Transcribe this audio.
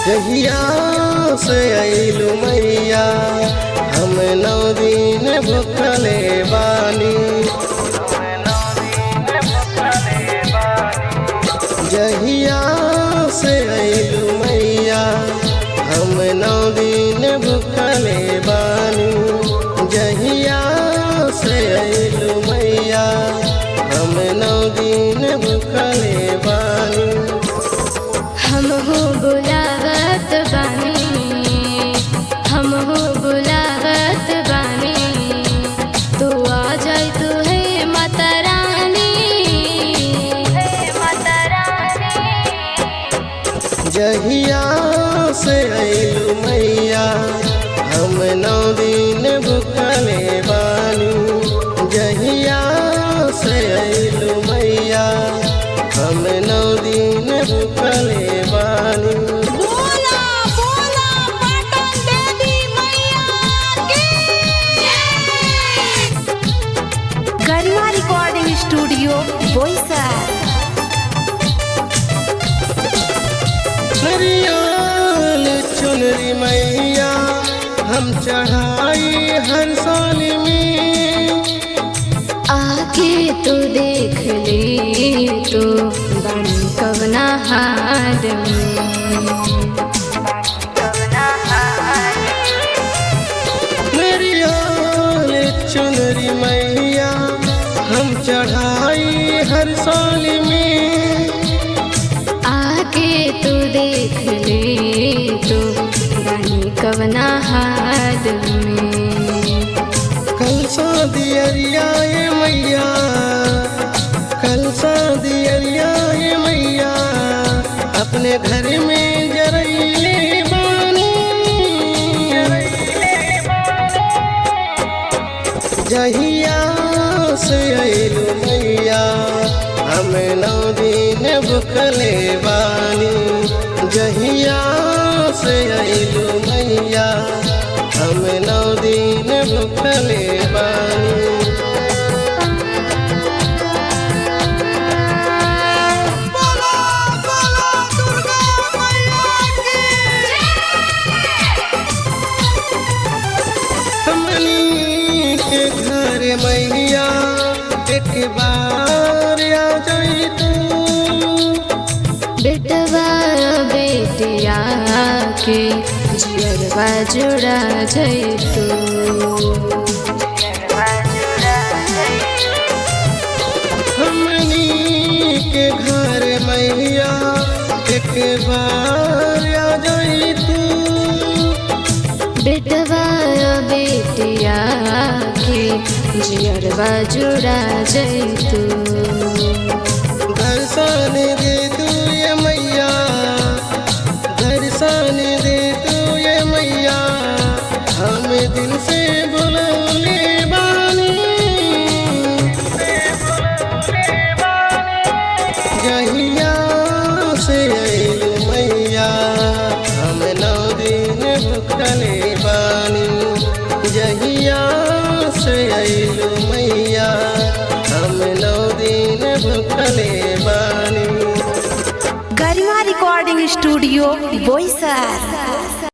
जहिया से अइलू मैया हम नौ दिन भूखले बानी जहिया से अइलू मैया हम नौ दिन भूखले बानी जहिया से अइलू मैया हम नौ दिन भूखले बानी हम हो बुलावत बानी हम हो बुलावत बानी तू आ जाई तू है माता रानी है माता रानी जहिया से अइलू मैया हम नौ दिन भूखले बानी जहिया से अइलू मैया हम नौ दिन भूखले बानी बोला बोला पाटन देवी मैया की गरिमा रिकॉर्डिंग स्टूडियो बोईसर हरियाल चुनरी मैया हम चढ़ाई हर साल में आके तू देख ले तो बन कवना हाल में हरियाल चुनरी मैया हम चढ़ाई हर साल में आके तू देख ले तो बन कवना हाल में कल सा दियरिया ये मैया कल सा दियरिया ये मैया अपने घर में जरैले बानी जहिया से अइलू मैया हम नौ दिन भूखले बानी जहिया से अइलू मैया हम नौ दिन भूखले बानी बोला बोला दुर्गा मैया हमनी के घर मैया एक बार आ जाई तू बेटवा बेटिया के जियरवा जुड़ा जैतू हमनी के घर मैया एक बार आ जाई तू बेटवा बेटिया के जियरवा जुड़ा जैतू दर्शन दे तू ये मैया दर्शन दे तू ये मैया हम दिल से बुलौले बानी जहिया से अइलू मैया हम नौ दिन भूखले बानी जहिया से अइलू मैया हम नौ दिन भूखले बानी गरिमा रिकॉर्डिंग स्टूडियो बोईसर